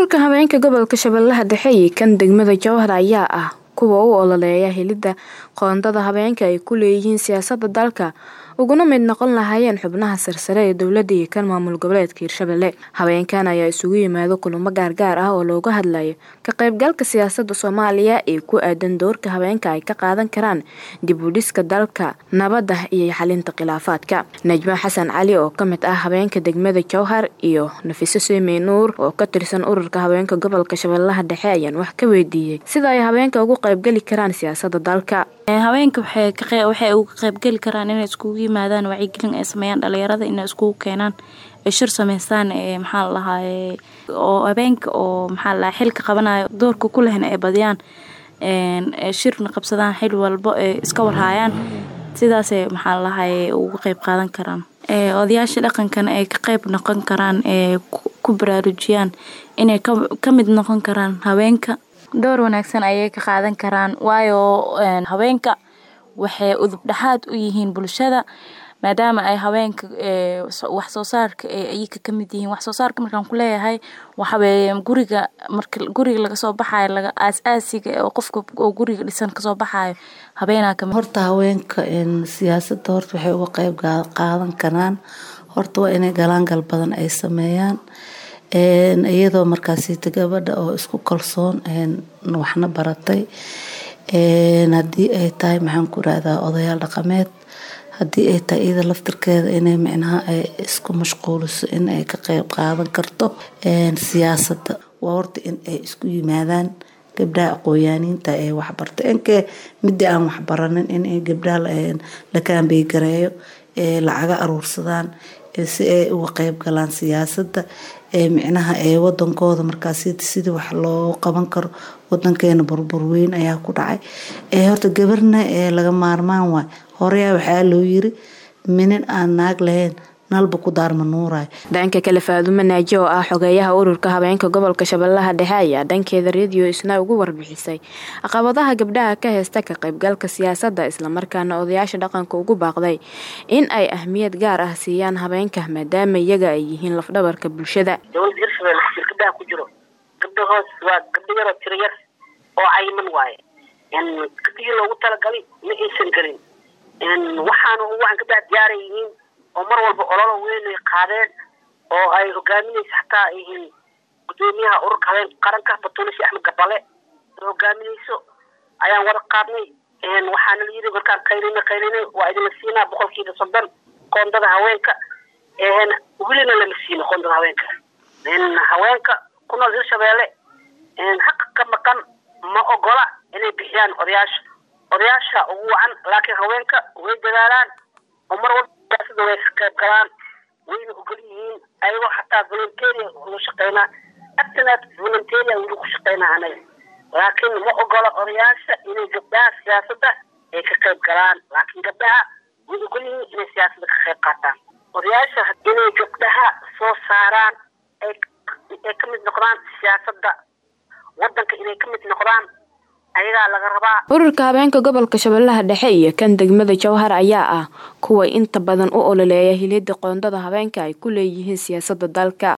ururka haweenka gobolka shabeellaha dhexe iyo kan degmada jowhar ayaa ah kuwa u ololeeya helidda qoondada haweenka ay ku leeyihiin siyaasadda dalka uguna mid noqon lahaayeen xubnaha sarsare ee dowladda iyo kan maamul goboleedka hirshabelle haweenkan ayaa isugu yimaado kulamo gaargaar ah oo looga hadlayo ka qaybgalka siyaasadda soomaaliya ee ku aadan doorka haweenka ay ka qaadan karaan dib u dhiska dalka nabadda iyo xalinta khilaafaadka najmo xasan cali oo ka mid ah haweenka degmada jowhar iyo nafiso seemey nuur oo ka tirsan ururka haweenka gobolka shabeellaha dhexe ayaan wax ka weydiiyey sida ay haweenka ugu qaybgeli karaan siyaasadda dalka haweenka waxay uga qaybgeli karaan inay iskugu yimaadaan wacyigelin ay sameeyaan dhalinyarada inay iskugu keenaan ay shir sameystaan maxaa la dhahaa oo habeenka oo maxaa la dhahaa xilka qabanayo doorka ku lehna ay badiyaan shirna qabsadaan xil walbo ay iska warhaayaan sidaasay maxaa la dhahaa uga qayb qaadan karaan odayaasha dhaqankana ay ka qayb noqon karaan ee ku baraarujiyaan inay ka mid noqon karaan haweenka door wanaagsan ayay ka qaadan karaan waayo haweenka waxay udub dhexaad u yihiin bulshada maadaama ay haweenka wax soo saarka ayaka ka mid yihiin wax soo saarka markaan ku leeyahay waxaweeye guriga marka guriga laga soo baxayo laga aas-aasiga oo qofka oo guriga dhisan kasoo baxayo habeenaa kamid horta haweenka siyaasadda horta waxay uga qayb qaadan karaan horta waa inay galaangal badan ay sameeyaan iyadoo markaasita gabadha oo isku kalsoon waxna baratay haddii ay tahay maxaan ku rahdaa odayaal dhaqameed haddii ay tahay iyada laftirkeeda inay micnaha ay isku mashquuliso in ay ka qeyb qaadan karto siyaasadda waa horta in ay isku yimaadaan gabdhaha aqooyaaniinta ee waxbarta inkee midii aan waxbaranin in gabdhaha la kaambeygareeyo lacaga aruursadaan si ay uga qeyb galaan siyaasadda micnaha ee wadankooda markaas sidii wax loo qaban karo wadankeena burbur weyn ayaa ku dhacay horta gabarna laga maarmaan waay horeyaa waxaa loo yiri minin aan naag lahayn nalba ku daarma nuurayo dhanka kale faadumo naaji oo ah xogeeyaha ururka haweenka gobolka shabeellaha dhexe ayaa dhankeeda rediyo isna ugu warbixisay caqabadaha gabdhaha ka heysta ka qaybgalka siyaasadda islamarkaana odayaasha dhaqanka ugu baaqday in ay ahmiyad gaar ah siiyaan haweenka maadaama iyaga ay yihiin lafdhabarka bulshada dowlada hirshabelle xisir gabdhaha ku jiro gabdha hoos waa gabdho yaroo tiro yar oo cayiman waaye gabdhihii loogu talagalay ma aysan gelin waxaana waxaan gabdhaha diyaaray yihiin oo mar walba ololo weyn ay qaadeen oo ay hogaaminaysa xataa yihiin gudoomiyaha ururka habeen qaranka batuulishi axmed gabale ay hogaaminayso ayaan wada qaadnay waxaana la yiri markaan qaylina qaylina waa idinla siinaa boqolkiiba soddon qoondada haweenka welina lama siino qoondada haweenka haweenka ku nool hirshabeelle xaqa ka maqan ma ogola inay bixiyaan odayaasha odayaasha ugu wacan laakiin haweenka way dadaalaan oo mar walba sida way ka qayb galaan wayna ogol yihiin ayagoo xataa volunteeria ugu shaqeynaa abtanaad volunteeria weli ku shaqeynaa anaga laakiin ma ogola odayaasha inay gabdhaha siyaasadda ay ka qayb galaan laakiin gabdhaha way ogol yihiin inay siyaasadda ka qayb qaataan odayaasha inay gabdhaha soo saaraan ay ay ka mid noqdaan siyaasadda wadanka inay ka mid noqdaan ayagaa laga rabaa ururka haweenka gobolka shabeellaha dhexe iyo kan degmada jowhar ayaa ah kuwa inta badan u ololeeya hilidda qoondada haweenka ay ku leeyihiin siyaasadda dalka